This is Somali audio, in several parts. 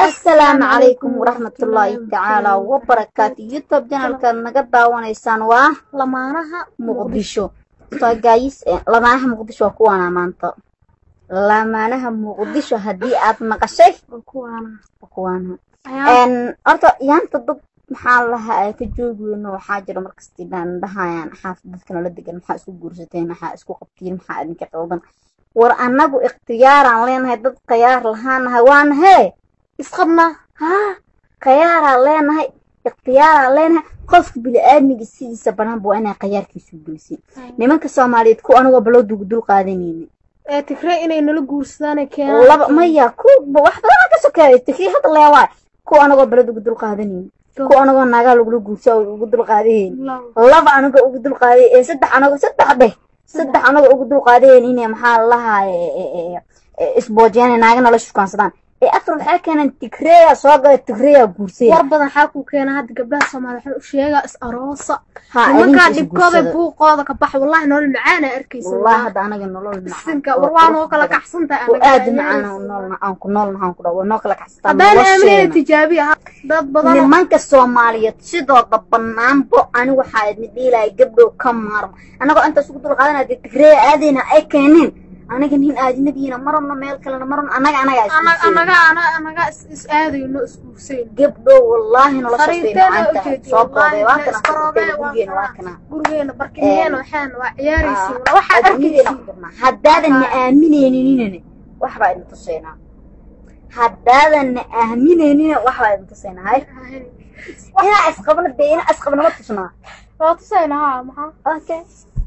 asalaamu calaykum waraxmatullaahi tacaala wabarakaatu youtube janalkaad naga daawanaysaan waa lamaanaha muqdisho gaayis lamaanaha muqdisho waa kuwaana maanta lamaanaha muqdisho haddii aad maqashay kuwaana kuwaana horta yaanta dad maxaa lahaa ay ka joogi weyno waxaa jira markasti dhaan dhahayaan xaafid dadka nala degan maxaa isku guursateen maxaa isku qabtiin maxaa idinka qaldan war annagu ikhtiyaaraan leenahay dad khayaar lahaanahay waana hee isqabnaa haa khayaaraan leenahay ikhtiyaaraan leenahay qofka bili-aadmiga sidiisa banaanba waa inay khayaarkiisu gelisay nimanka soomaaliyeed ku anagoo baloodugu dul qaadanayni ee tigre inay nala guursadaan keenaan laba maya ku wax badan ka sokeeyo tikii hadda leewaay ku anagoo baloodugu dul qaadanayni ku anagoo naagaa lagula guursa ugu dul qaadayn laba anagoo ugu dul qaaday ee saddex anagoo saddex dheh saddex anagoo ugu dul qaadayn inay maxaa lahaa isboojiyaan naaga nala shukaansadaan ee afar waxaa keenan tigreya soo gala tigreya guursaya war badan xaa ku keena hadda gabdhaha soomaaliya waxaan u sheegaa is aroosa ha nimankaa dhibkooda buuqooda ka bax wallahi nolol macaana arkaysa wallahi hadda anaga nolol sinka war waa noo kala kaxsantahay oo aad macaan noolna aan ku noolna aan ku dhawo noo kala kaxsataa haddaan aaminaya tijaabiya dad badan nimanka soomaaliyeed sidooda banaanbo ani waxaa idin dhiilaya gabdhow ka maarma anagoo intaas ugu dul qaadanaya dee tigreya aadayna ay keeneen anaga nin aadinabiina marabno meel kalena marabno anaga anaga anaga anaga is aadayno isguursayn gabdho wallaahi nolosha soo boobay waa kana Isbaroobe, waa gurgeena waa kana. kana gurigeena barkimeena waxaan waa ciyaaraysiin waxaad arkaysiin haddaadan na aaminayninina waxbaa idin tusaynaa haddaadan na aaminaynina waxbaa idin tusaynaa hay inaa isqabno dee inaa isqabno ma tusnaa waa tusayna haa maxaa okay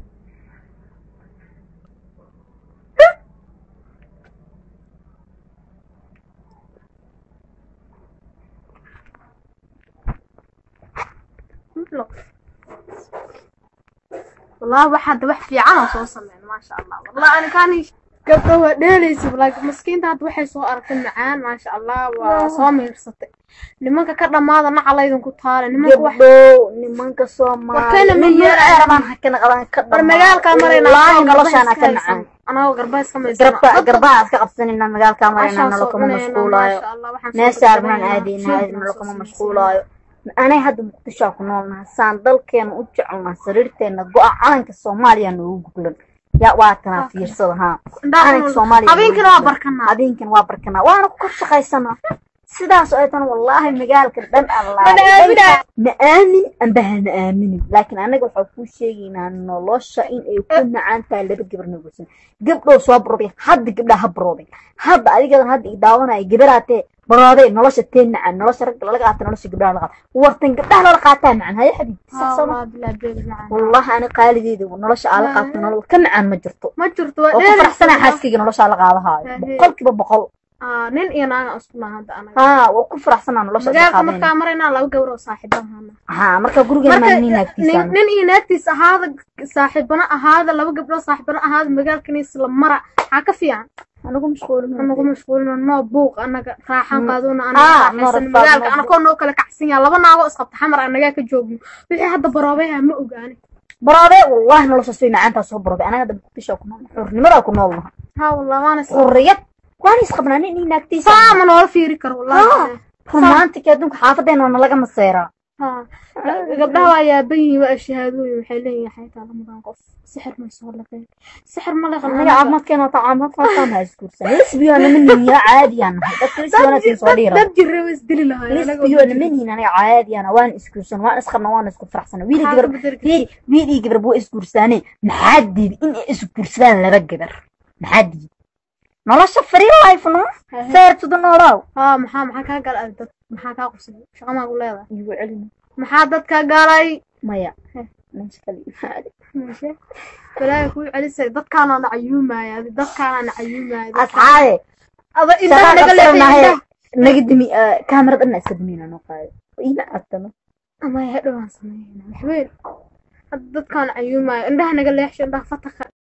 والله واحد wax fiican oo soo sameyn ma sha Allah والله ani kaani gabdho waa dheelaysa laakiin maskiinta hadda waxay soo aragtay macaan ma sha Allah waa soo miirsatay nimanka ka dhamaada nacalaydan ku taale nimanka wax gabdho nimanka soomaali Warkayna ma nin meel yeelaan. ceerabaan hakana qaban ka war magaalka marayna wallaahi noloshaana ka macaan anagoo garbays ka maysan garba garbaha aad ka qabsanayna magaalka marayna nolol kama mashquulaayo meesha arnaan aadayna nolol kama mashquulaayo anay hadda muqdishoa ku noolnaha saan dalkeena u jecelnaha sariirteena go-a calanka soomaaliya noogu guglan yaa waa tanaa fiirsada haa calanka soomaaliya habeenkina waa barkanaa habeenkan waa barkanaa waana ku kor shaqaysanaa sidaas oo ay tan wallaahi magaalka dhan Mana aaminaa. allaa na aamin amba hana aaminin laakiin anaga waxaa kuu sheegaynaa nolosha in ay ku nacaan tahay laba gabar nagursan gabdhow soo baroobay hadda gabdhaa ha baroobay hadda adigadan hadda i daawanaya gabaraatee barooday nolosha tee macaan nolosha ragga lala qaata nolosha gabdhaha lala qaata wartan gabdhaha lala qaataa macaan haya xabiibti sax soo ma wallahi ani qaalideeda nolosha aala qaabta nolol ka macaan ma jirto ma jirto oo ku faraxsanaa xaaskayga nolosha la qaadahaayo Haye. boqolkiiba boqol nin iyo naaga isku naha hadda anaga haa waa ku faraxsanaa nolosha la magaalka qaadayna markaa maraynaa laba gawr oo saaxiibahana haa marka gurigeena marka maa nin naagtiisaan nin iyo naagtiis ahaada saaxiibana ahaada laba gabdhood saaxiibana ahaada magaalkan isla mara maxaa ka fiican anagu mashquulin anagu mashquulina noo buuq anaga raaxan Mm. qaaduna Ah, anaga noo raaxaysan rafaad, magaalka noo anakoo noo kala kacsan yaha laba naagoo isqabta xamar anagaa ka joogno wixii hadda baroobeha ma ogaani baroobe wallahi noloshaas way macaantaa soo baroobay anaga hadda muqdisho ku nool xurnimadaa ku noolnaha haa wallah waana s- xurriyad waan isqabnaa nin ii naagtiisa saa ma noola fiiri karo wallahi romantic adduunka xaafadeena waana laga maseeraa haa gabdhaha waa yaaban yihiin waa shahaadooyin waxay leeyihin xaytaa lamadan qof sixir ma soo laqeen sixir ma laqan anaga caafimaadkeena wata caafimaadkaan ha isguursan lesbiyo nama nihiya caadiyaan nahay dadka lesbiyoonatiin soo dhiira dad jirra waa isdili lahaayeen lesbiyo nama nihin anaga caadiyaan waan isguursan waan isqabna waan isku faraxsana wiili gabar fiiri wiil iyo gabar buu isguursaaneen maxaa diidi in ay isguursadaan laba gabar maxaa diidi nolosha free life no fair to the noolow haa maxaa maxaa kaa galay dad maxaa kaa qusay shaqa maa ku leedahay igu celin maxaa dadka galay maya Heh. meesha kale imaade Mashe. balaaga kuu celisay dadkaana nacayuumaya adi dadkaana nacayuumaya asxaabe ada indhaha shaqa naga qabsanahay leexay naga dimi kaamera dhanna iska dimina noo qaado ima artano ama hadhow aan sameeyna waxweyn hadda dadkaan nacayuumaya indhaha naga leexshay indhaha fataka